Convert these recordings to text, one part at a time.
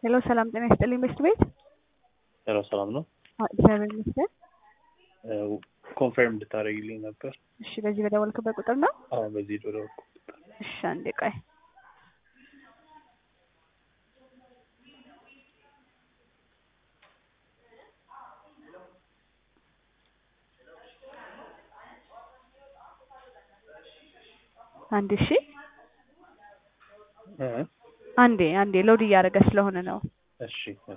ሄሎ ሰላም ጤና ይስጥልኝ በሽት ቤት ሄሎ ሰላም ነው። አዎ፣ እግዚአብሔር ይመስገን። ኮንፈርም እንድታደርግልኝ ነበር። እሺ በዚህ በደወልክበት ቁጥር ነው? አሁን በዚህ ዶላር እሺ አንዴ ቆይ። አንዴ እሺ አንዴ አንዴ ሎድ እያደረገ ስለሆነ ነው። እሺ እሺ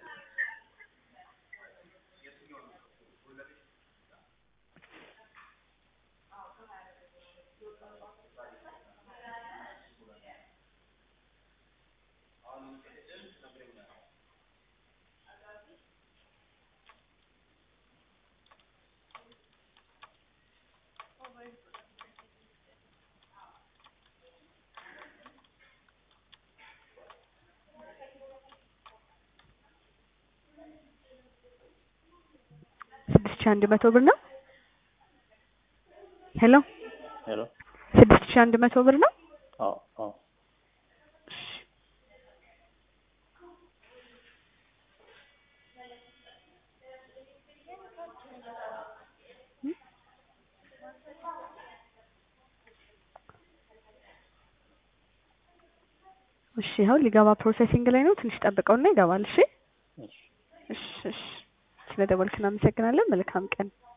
ስድስት ሺህ አንድ መቶ ብር ነው። ሄሎ ሄሎ ስድስት ሺህ አንድ መቶ ብር ነው። አዎ አዎ እሺ ይኸው ሊገባ ፕሮሰሲንግ ላይ ነው። ትንሽ ጠብቀውና ይገባል። እሺ እሺ እሺ እሺ። ስለደወልክ እናመሰግናለን። መልካም ቀን